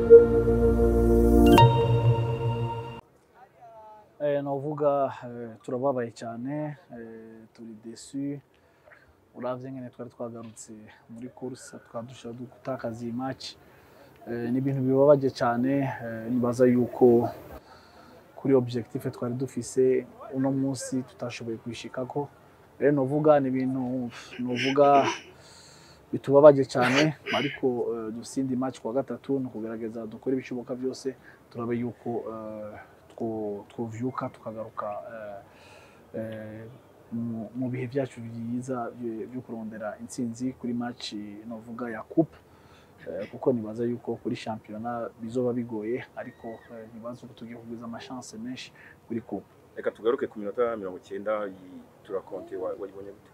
Eh, novuga eh, turababaye cyane eh, turi desu uravye ngene twari twagarutse muri course twadusha gutakaza iyi match eh, ni ibintu bibabaje cyane eh, nibaza yuko kuri objectif twari dufise uno munsi tutashoboye kwishikako rero novuga ni ibintu novuga bitubabaje cyane ariko eh, dufise indi match kwa gatatu ni ukugerageza dukore ibishoboka byose turabe yuko eh, two- twovyuka tukagaruka eh, eh, mu- mu bihe byacu byiza byo- byo kurondera intsinzi kuri match novuga ya coupe Eh, kuko nibaza yuko kuri shampiyona bizoba bigoye ariko eh, nibaza uko tugiye kugwiza amashance menshi kuri coupe reka tugaruke ku minota mirongo icyenda turakonte wa- wayibonye gute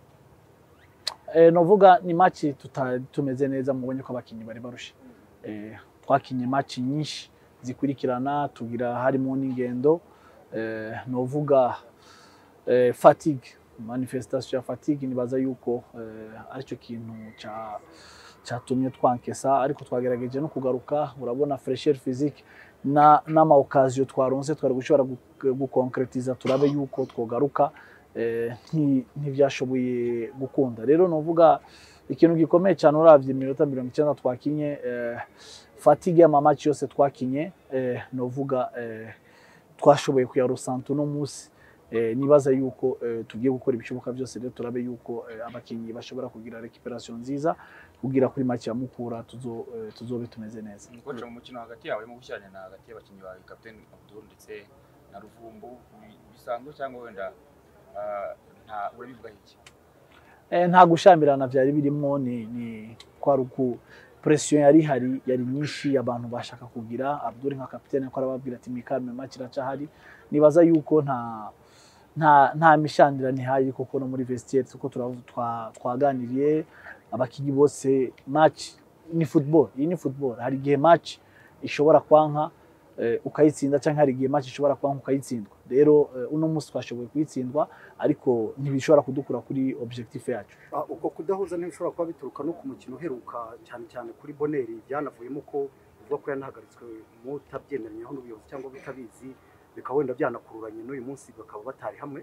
Eh, novuga ni match tuta- tumeze neza mubonye ko abakinnyi bari barushe eh, twakinye match nyinshi zikurikirana tugira harimo n'ingendo eh, novuga eh, fatigue manifestation ya fatigue nibaza yuko eh, aricyo kintu ca cyatumye twankesa ariko twagerageje no kugaruka urabona fresher physique na n'ama occasion twaronse twari gushobora gu- gukonkretiza turabe yuko twogaruka eh, nti- ntibyashoboye gukunda rero novuga ikintu gikomeye cyane uravye iminota mirongo icyenda twakinye eh, fatigue y'amamaci yose twakinye eh, novuga eh, twashoboye kuyarusanta uno munsi eh, nibaza yuko eh, tugiye gukora ibishoboka byose rero turabe yuko eh, abakinnyi bashobora kugira recuperation nziza kugira kuri make ya mukura tuzo, eh, tuzobe tumeze neza koca mu mukino hagati yawe urimo gushyirana hagati y'abakinnyi bawe kapiteni Abdul ndetse na Ruvumbu bi- bisanzwe cyangwa wenda ah, nta urabivuga iki Eh, nta gushyamirana byari birimo ni, ni kwari uku presiyo yari ihari yari nyinshi abantu bashaka kugira Abdul nka kapitene ko arababwira ati mikalme match iracahari nibaza yuko nta nta nta mishandirane ihari kuko no muri vestiaire tuko turavu- twa- twaganiriye abakinnyi bose match ni football iyi ni football hari igihe match ishobora kwanka eh, ukayitsinda cyangwa hari igihe match ishobora kwanka ukayitsindwa rero eh, uno munsi twashoboye kuyitsindwa ariko ntibishobora kudukura kuri objectif yacu Ah, uko kudahuza ntibishobora kuba bituruka no ku mukino uheruka cyane cyane kuri boneri byanavuyemo ko uvuga ko yanahagaritswe mutabyemeranyeho n'ubuyobozi cyangwa bitabizi bikaba wenda byanakururanye n'uyu munsi bakaba batari hamwe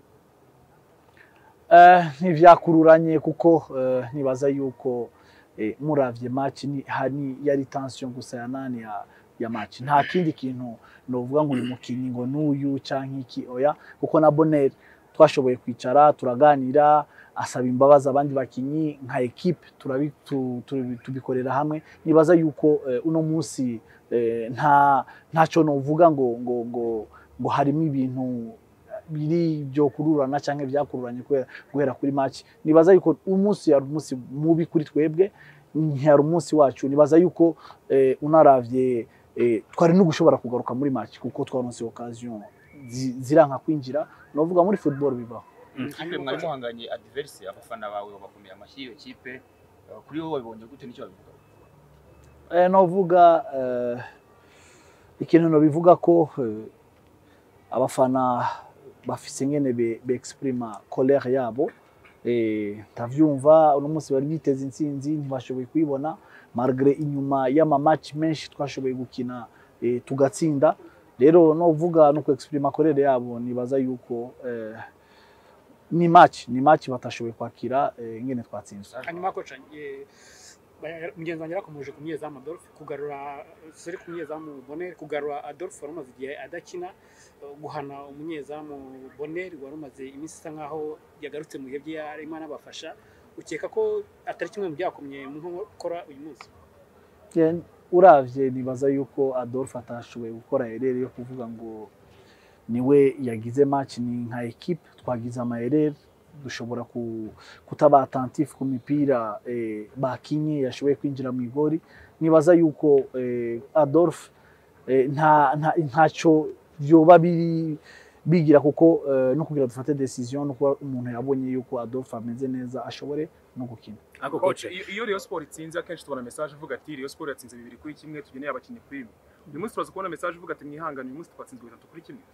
Eh, ntivyakururanye kuko eh, nibaza yuko eh, muravye match ni hani yari tension gusa ya nani ya, ya match nta kindi kintu novuga ngo uyu mukinyi ngo n'uyu canke iki oya kuko na Bonner twashoboye kwicara turaganira asaba imbabazi abandi bakinyi nka equipe turabi, tu, tu, tubikorera hamwe nibaza yuko eh, uno munsi eh, nta ntaco novuga ngo ngo ngo ngo harimo ibintu biri byo kururana cyangwa byakururanye kubera guhera kuri match nibaza yuko umunsi yari umunsi mubi kuri twebwe ntiyari umunsi wacu nibaza yuko eh, unaravye eh, twari no gushobora kugaruka muri match kuko twaronse occasion zi- ziranka kwinjira novuga muri football bibaho ikipe mwari muhanganye adverse abafana bawe babakomeye amashyi iyo kipe ah, kuri wowe wabibonye gute nicyo babivuga eh, novuga eh, ikintu nobivuga ko eh, abafana bafise ngene be, be exprima colère yabo eh, ndavyumva uno munsi bari biteze intsinzi ntibashoboye kuyibona malgré inyuma y'ama match menshi twashoboye gukina eh, tugatsinda rero novuga no ku exprima colère yabo nibaza yuko eh, ni match ni match batashoboye kwakira eh, ngene twatsinzwe hanyuma koca eh, ba- mugenzi wanjye yarakomeje ku munyezamu Adolphe kugarura sori ku munyezamu Bonner kugarura Adolphe wari umaze igihe adakina eh, guhana umunyezamu Bonner wari umaze iminsi isa nkaho yagarutse mu bihe bye arimo anabafasha ukeka ko atari kimwe mu byakomye mu nkokora uyu munsi Yeah, uravye nibaza yuko Adolphe atashoboye gukora erere yo kuvuga ngo niwe yagize match ni nka equipe twagize amayerere dushobora ku, kutaba attentif ku mipira eh, bakinye yashoboye kwinjira mu igori nibaza yuko eh, Adolphe eh, nta nta ntaco vyoba biri bigira kuko eh, no kugira dufate decision no kuba umuntu yabonye yuko Adolphe ameze neza ashobore no gukina ariko Coach, koce iyo iyo Rayon Sport itsinze akenshi tubona message ivuga ati Rayon Sport yatsinze bibiri kuri kimwe tugeneye abakinnyi kuri imwe uyu munsi turaza kubona message ivuga ati mwihangane uyu munsi twatsinzwe bitatu kuri kimwe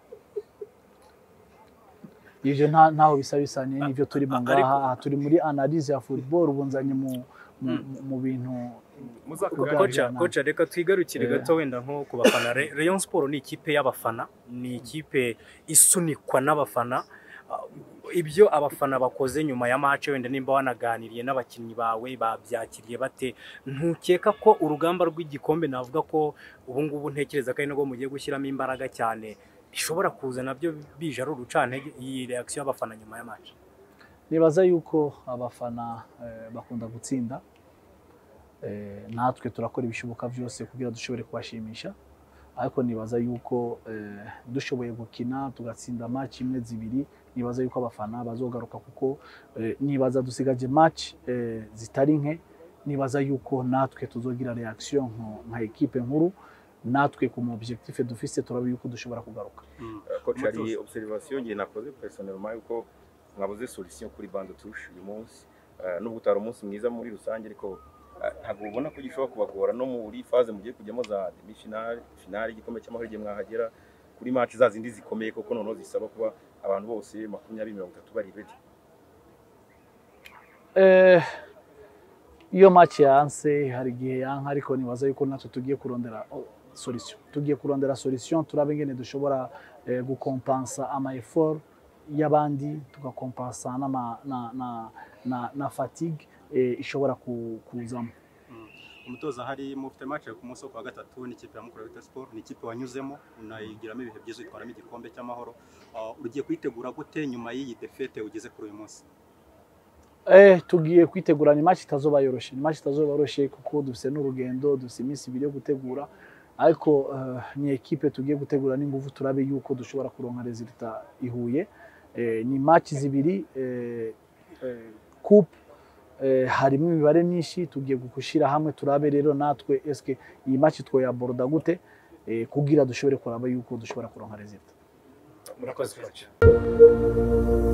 ivyo nta ntaho bisa bisanye n'ivyo turimo ngaha aha turi muri analyse ya football ubu nzanye mu mu, mu bintu muzakora koca Kuganira. koca reka twigarukire Eh. gato wenda nko ku bafana Re- Rayon Sport ni ikipe y'abafana ni ikipe isunikwa n'abafana Ah, ibyo abafana bakoze nyuma ya match wenda nimba wanaganiriye n'abakinnyi bawe babyakiriye bate ntukeka ko urugamba rw'igikombe navuga ko ubu ngubu ntekereza ko ari nabwo mugiye gushyiramo imbaraga cyane bishobora kuza nabyo bije ari urucantege iyi reaction y'abafana nyuma ya match nibaza yuko abafana eh, bakunda gutsinda Eh, natwe turakora ibishoboka byose kugira dushobore kubashimisha ariko nibaza yuko eh, dushoboye gukina tugatsinda match imwe zibiri nibaza yuko abafana bazogaruka kuko eh, nibaza dusigaje match eh, zitari nke nibaza yuko natwe tuzogira reaction nko- nka ekipe nkuru natwe ku mu objectif dufise turaba yuko dushobora kugaruka coach hari observation ngiye nakoze personnellement yuko mwabuze solution kuri bande touche uyu munsi Eh, nubwo utari umunsi mwiza muri rusange ariko eh, ntabwo ubona ko gishobora kubagora no muri phase mugiye kujyamo za demi finale finale igikombe cy'amahoro igihe mwahagera kuri match za zindi zikomeye koko noneho zisaba kuba abantu bose makumyabiri mirongo itatu bari ready Eh, iyo match yanse hari igihe yanka ariko nibaza yuko natwe tugiye kurondera oh, solution tugiye kurondera solution turabe ingene dushobora eh, gukompansa ama effort y'abandi tugakompansa n'ama- na, na, na, na fatigue eh, ishobora ku- kuzamo umutoza hari mufite match ku munsi wo kuwa gatatu n'ikipe ya Mukura Victory Sport ni ikipe wanyuzemo unayigiramo ibihe byiza utwaramo igikombe cy'amahoro Uh, ugiye kuyitegura gute nyuma y'iyi defete ugeze kuri uyu munsi Eh, tugiye kwitegura ni match itazoba yoroshe ni match itazoba yoroshe kuko dufise n'urugendo dufise iminsi ibiri yo gutegura ariko eh, ni ekipe tugiye gutegura n'ingufu turabe yuko dushobora kuronka resultat ihuye eh, ni match zibiri eh, eh, coupe eh, harimo imibare myinshi tugiye gushira hamwe turabe rero natwe eske iyi match twoyaborda gute eh, kugira dushobore kuraba yuko dushobora kuronka resultat murakoze coach